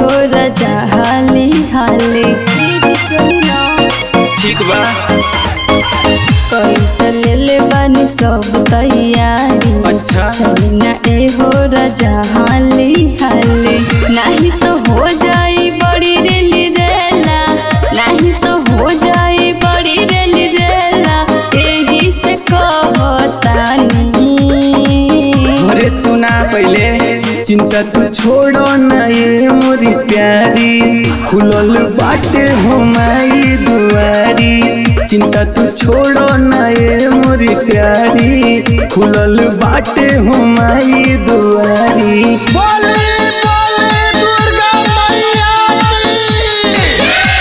हो राजा हाली हाली चली ना ठीक बा कविता ले ले बानी सब तैयारी अच्छा चली ना ए हो राजा हाली हाली नहीं तो हो जाई बड़ी रेली रेला नहीं तो हो जाई बड़ी रेली रेला यही से कहतानी अरे सुना पहले चिंता तू छोड़ो ना ये मोरी प्यारी खुलल बाटे हो माई दुआरी चिंता तू छोड़ो ना ये मोरी प्यारी खुलल बाटे हो माई दुआरी बोले बोले दुर्गा मैया की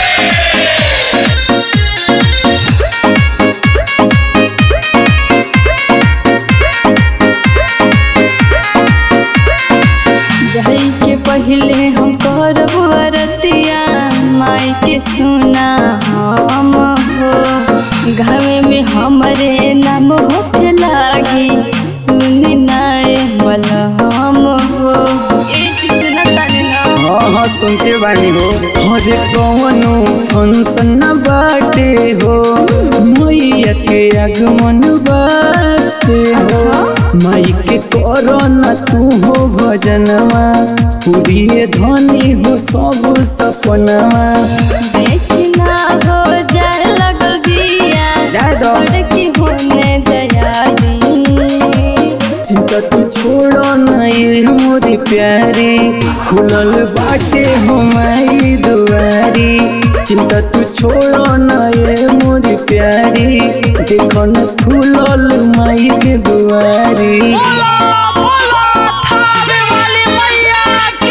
जाई के पहले हम करब अरतिया माई के सुना हम हो घावे में हमरे नाम होके लागी सुन नाए मलहम हो ए चीज सुना ताने ना हाँ हाँ सुनते बानी हो अरे कौनो फंक्शन न बाटे हो मैया के आगमन बाटे हो माई के करो न तू हो भजनवा पूरी धनी हो सब सपनवा देखना हो जाए लगल दिया जाए दो। बड़की होने दयारी चिंता तू छोड़ो न ये मोरी प्यारी खुलल बाटे हो माई दुआरी चिंता तू छोड़ो न ये मोरी प्यारी देखो न खुलल माई के दुआरी बोला बोला थावे वाली मैया की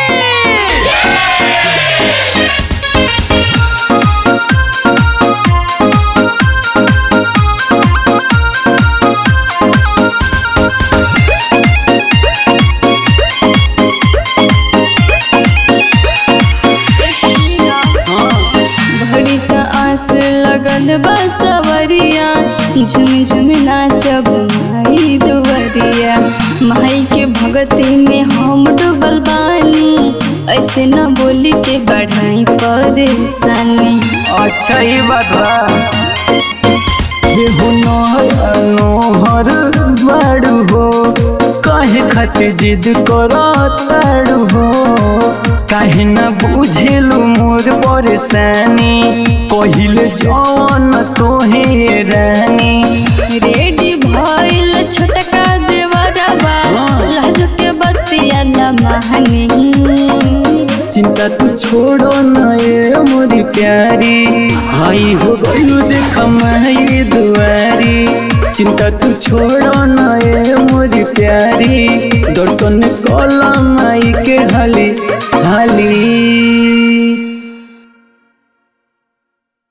भरी का आस लगल बा सवरिया झुम झुम नाचब माई दुवरिया माई के भगती में हम डूबल बानी ऐसे न बोली के बढ़ाई परेशानी अच्छा ही बात बा बेहु नोहर बाड़ू हो काहे खातिर जिद करो ताड़ू हो काहे न बुझेलू मोर परेशानी कहिल जौन तोहे रानी रेडी भइल छोटका देवरबा लाज के बतिया लमहनी चिंता तू छोड़ो न ये मोरी प्यारी आई हो गलू देख माई दुआरी चिंता तू छोड़ो न